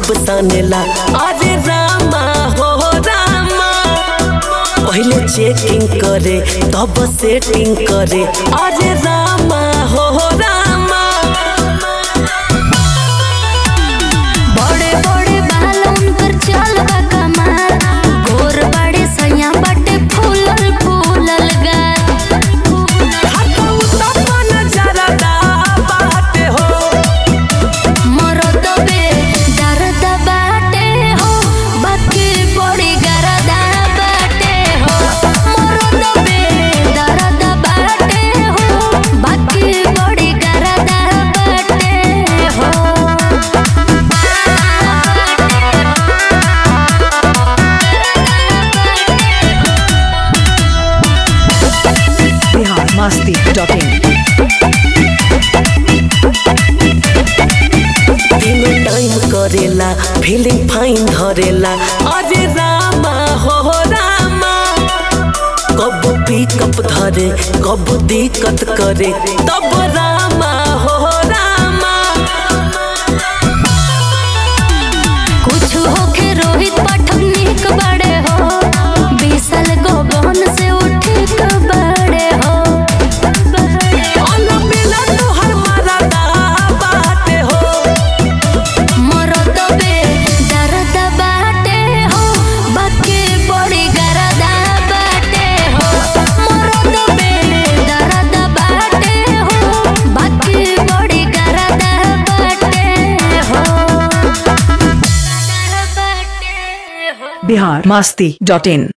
खूब सानेला अरे रामा हो रामा पहले चेकिंग करे तब सेटिंग करे अरे रामा हो रामा बड़े बड़े बाल उनकर चल बा कमाल गोर बड़े सैया बटे फूलल फूलल गाल हटऊ तपन जरदा बाटे हो मरद बे दर्द बाटे हो बाकी बड़ी गरदा बाटे हो मरद बे दर्द बाटे हो बाकी बड़ी गरदा बाटे हो Bihar Masti.in. तीनों टाइम करेला फीलिंग फाइन धरेला अरे रामा हो रामा कब पिकअप धरे कब दिक्कत करे तब रामा हो रामा कुछ होके रोहित पाठक निक बड़े हो बीसल गोबन से उठे क बड़े हो अल मिला तोहर मरदा बाटे हो मरद बे दर्द बाटे हो बाकी बड़ी गरदा बाटे हो मरद बे दर्द बाटे हो बाकी बड़ी गरदा बाटे हो बाटे हो Bihar Masti.in.